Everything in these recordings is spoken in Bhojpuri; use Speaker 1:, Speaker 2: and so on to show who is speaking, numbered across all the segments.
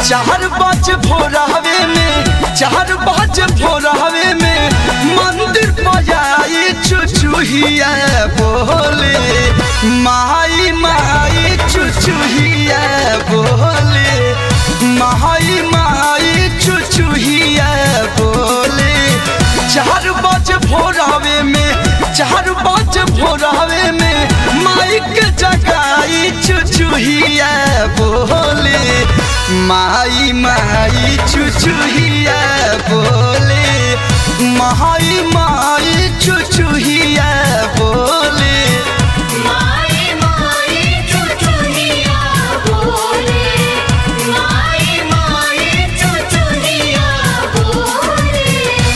Speaker 1: चार बज भोरहवे में चार बज भोरहवे में मंदिर बजाई चुचुहिया बोले माई माई चुचुहिया बोले माई माई चुचुहिया बोले चार बज भोरहवे में चार बज भोरहवे में माइक जगाई चुचुहिया बोले माई माई चुचुहिया बोले माई माई चुचुहिया बोले
Speaker 2: माई माई चुचुनिया बोले माई माई चुचुनिया बोले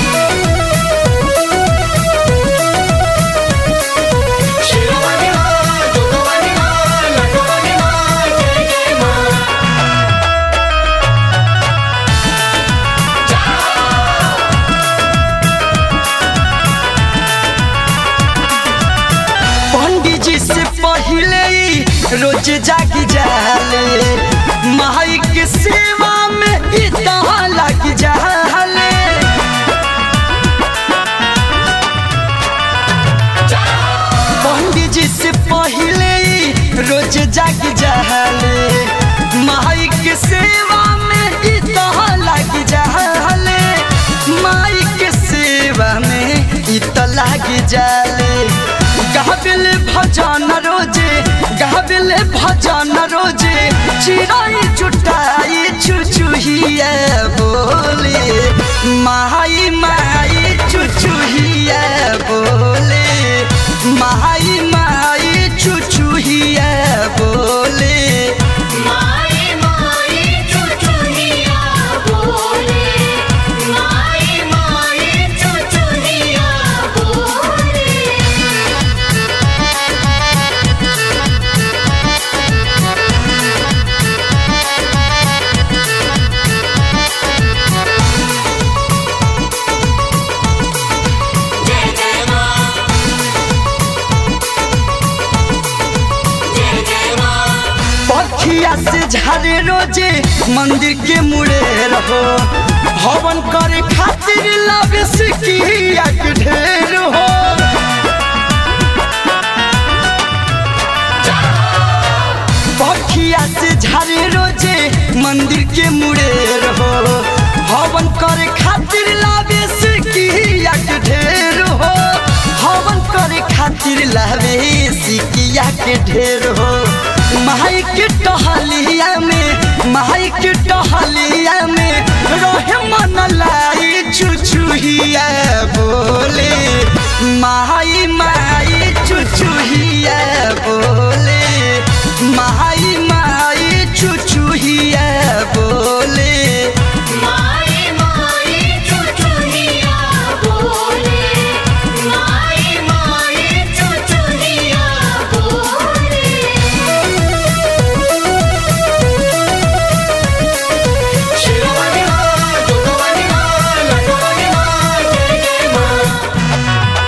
Speaker 2: शिरोमणि मां दुर्गमणि मां लटमणि मां जय जय मां
Speaker 1: पंडित जी से पहले ही रोज जागी जाले माई के सेवा में इतना लग जाले पंडित जी से पहले ही रोज जागी जाले माई के सेवा में इतना लग जाले माई के सेवा में इतना लग जाले गाबिल भजन रोजे गाबिल भजन रोजे चिराई जुटाई चुचुहिया बोले माई माई चुचुहिया बोले माई माई चुचुहिया बोले
Speaker 2: माई माई चुचुनिया बोले माई माई चुचुनिया बोले जय जय मां जय जय मां
Speaker 1: पखिया से झारे रोजे मंदिर के मुड़े रहो हवन करे खातिर लावे सिकिया के ढेर हो पखिया से झारे रोजे मंदिर के मुड़े रहो हवन करे खातिर लावे सिकिया के ढेर हो हवन करे खातिर लावे सिकिया के ढेर हो माई के टहलिया में माई के टहलिया में रहे मन लाई चुचुहिया बोले माई माई चुचुहिया बोले माई माई चुचुहिया बोले
Speaker 2: माई माई चुचुनिया बोले माई माई चुचुनिया बोले शिरोमणि मां दुर्गमणि मां लटमणि मां जय जय मां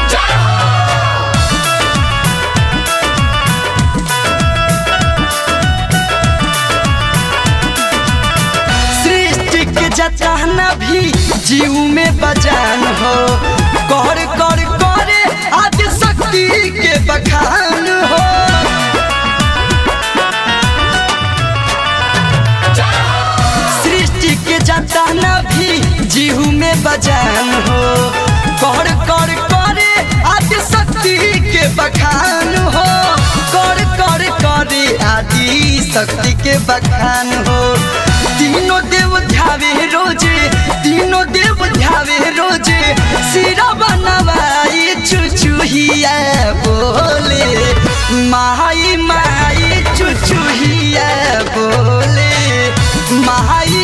Speaker 1: सृष्टि के जचाना भी जीव में बजान हो कर कर करे आदि शक्ति के बखान हो सृष्टि के जचाना भी जीव में बजान हो कर कर करे आदि शक्ति के बखान हो कर कर करे आदि शक्ति के बखान हो तीनों देव ध्यावे रोजे तीनों देव ध्यावे रोजे सिरा बनवाई चुचुहिया बोले माई माई चुचुहिया बोले माई